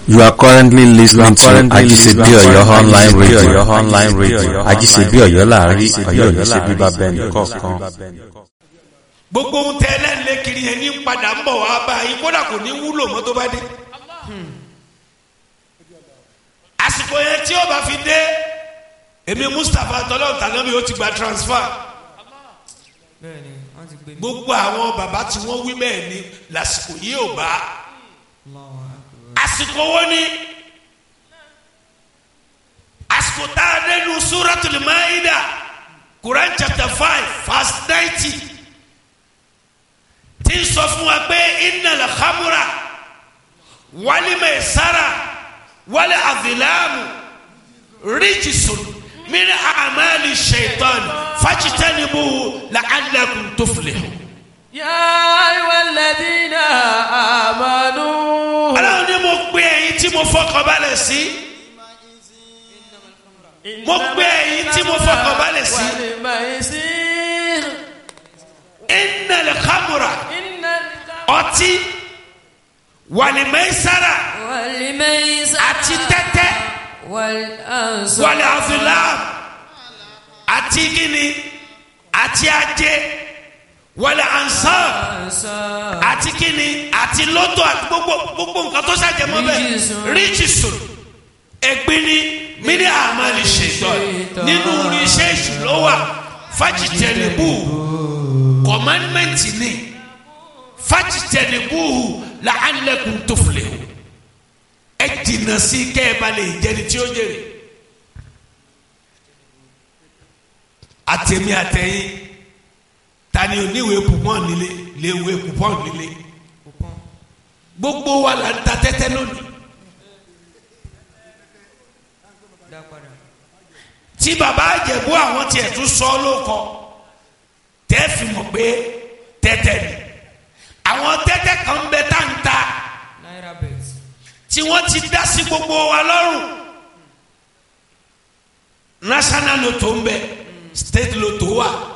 You are currently listening to Ajisebi Oyo online radio. online radio. Ajisebi Oyo láàrin Ọ̀yọ́ ní ṣe bíbá bẹ́ẹ̀ni kọ̀ọ̀kan. gbogbo ohun tẹ ẹlẹ́nlẹ́ kiri yẹn ní padà ń bọ̀ wá bá yín kódà kò ní wúlò mọ́ tó bá dé. àsìkò yẹn tí ó bá fi dé èmi Mustapha tọ́lọ́ tànábì ó ti gba transfer bẹ́ẹ̀ni wọ́n ti gbé mi. gbogbo àwọn bàbá tí wọ́n wí bẹ́ẹ̀ ni lásìkò yìí ò bá Allahu Akbar. àsìkò wo ni àsìkò tá a dé nu Suratul Maida Quran chapter five verse ninety tí ń sọ fún wa pé innal khamra wal maisara wal azlamu rijsun min a'mali shaitan fajtanibuhu la'allakum tuflihun. Ya ayyuhal ladhina amanu. Ọlọ́run ní mo pe ẹ̀yin tí mo fọkàn balẹ̀ sí. Mo pe ẹ̀yin tí mo fọkàn balẹ̀ sí. Wal maisir. Innal khamra Innal ọtí wàlìmẹ́sára wal maisir. àti tẹ́tẹ́ wal ansar. wàlì àfìlám àti gíní àti ajé wàlì ansar ansar. àti gíní àti lọ́tọ̀ àti gbogbo gbogbo nǹkan tó ṣàjẹmọ́ bẹ́ẹ̀ Ríjìsùn. ríjìsùn ẹ̀gbin ni mini amali ṣètọ́ nínú iṣẹ́ ìṣúná wà fájìtẹ̀lẹ́bù kọ̀mánmẹ́ǹtì ni fájìtẹ̀lẹ́bù làálẹ̀kùn tó filẹ̀ o ẹ jìnnà sí kẹ́ ẹ bá lè jẹni tí ó jèrè àtẹ̀mí àtẹ̀yìn tani oníwèé pupọ́n nílé léwèé pupọ́n nílé gbogbo wa là ń ta tẹ́tẹ́ lónìí. Dá padà. tí baba àjẹ̀bú àwọn tiẹ̀ tún sọ lóko tẹ́ fi mọ̀ pé tẹ́tẹ́ ni àwọn tẹ́tẹ́ kan bẹ tá n ta Naira bet. tí wọ́n ti dá sí gbogbo wa lọ́rùn national lotto ń bẹ state lotto wà